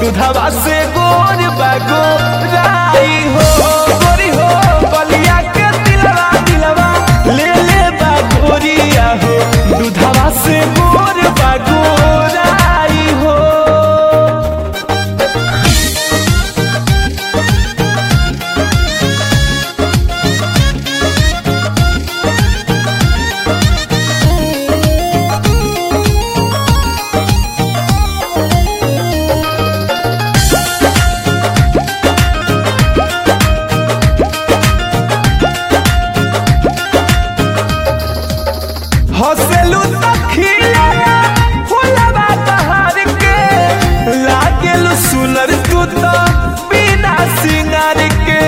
दूधवा से गोर बागो राई हो गोरी हो बलिया के दिलवा दिलवा ले ले बा गोरिया हो दूधवा से गोर बागो राई हो हसेलू तखिया फुलवा बहार के लागेलू सुनर तू तो बिना सिंगार के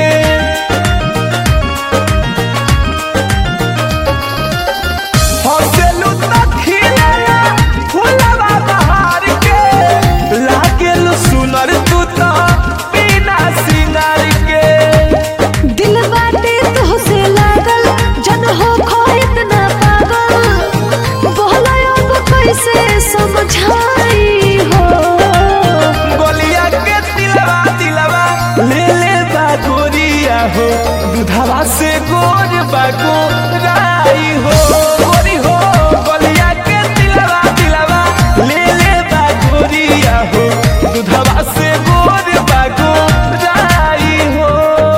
हसेलू तखिया फुलवा बहार के लागेलू सुनर तू तो बिना सिंगार के दिल बाटे तोहसे लागल जन हो खो इतना पागल बोला अब कैसे समझाई हो गोलिया के दिलवा दिलवा ले ले बा गोरिया हो दूधवा से गोर बागो राई हो गोरी हो गोलिया के दिलवा दिलवा ले ले बा गोरिया हो दूधवा से गोर बागो राई हो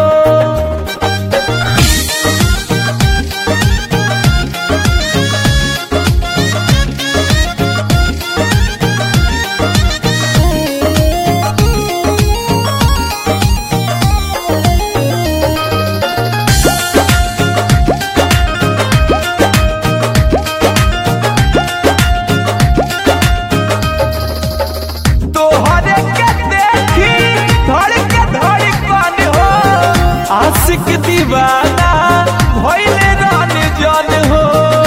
तोहरे के देखी धड़ के धड़कन हो आशिक दीवाना भइले रन जन हो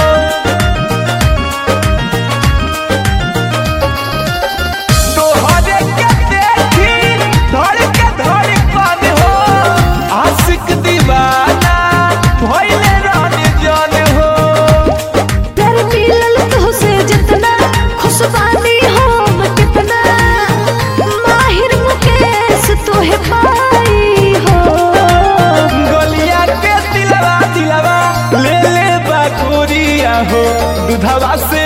तोहरे के देखी धड़ के धड़कन हो आशिक दीवाना भइले रन जन हो प्यार मिलल तोहसे जितना खुशबानी हम कितना माहिर मुकेश तोहे पाई हो गलिया के दिलवा दिलवा ले ले बा गोरिया हो दूधवा से